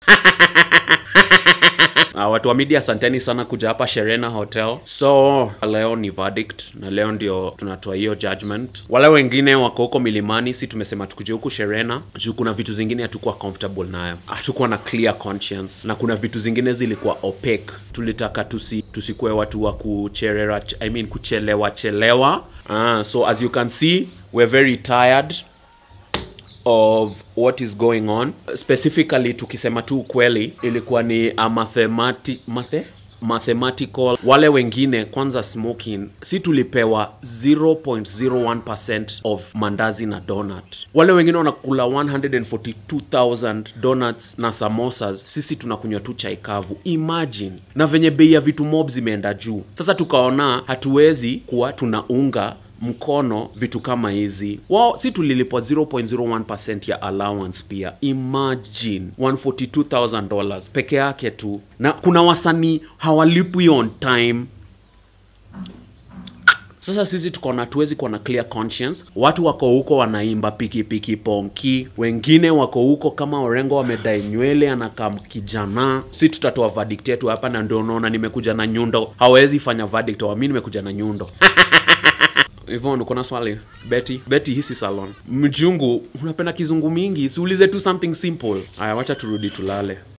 Uh, watu wa media asanteni sana kuja hapa Sherena Hotel. So leo ni verdict na leo ndio tunatoa hiyo judgment. Wale wengine wako huko milimani, si tumesema tukuje huku Sherena juu kuna vitu zingine hatukuwa comfortable nayo, hatukuwa na clear conscience, na kuna vitu zingine zilikuwa opaque. Tulitaka tusi tusikuwe watu wa kucherera, I mean kuchelewa chelewa. Uh, so as you can see we're very tired of what is going on specifically tukisema tu ukweli ilikuwa ni a mathemati, mathe? mathematical wale wengine kwanza smoking si tulipewa 0.01% of mandazi na donut wale wengine wanakula 142000 donuts na samosas sisi tunakunywa tu chai kavu imagine na venye bei ya vitu mob zimeenda juu sasa tukaona hatuwezi kuwa tunaunga mkono vitu kama hizi wao si tulilipwa 0.01% ya allowance pia imagine 142000 dollars peke yake tu na kuna wasanii hawalipwi on time sasa sisi tukaona tuwezi kuwa na clear conscience watu wako huko wanaimba pikipiki ponki wengine wako huko kama orengo wamedai nywele anakaa kijana si tutatoa verdict yetu hapa na ndio unaona nimekuja na nyundo hawezi fanya verdict wa mi nimekuja na nyundo Yvonne, uko na swali? Betty, Betty hisi salon. Mjungu, unapenda kizungu mingi, siulize tu something simple. Aya, wacha turudi tulale.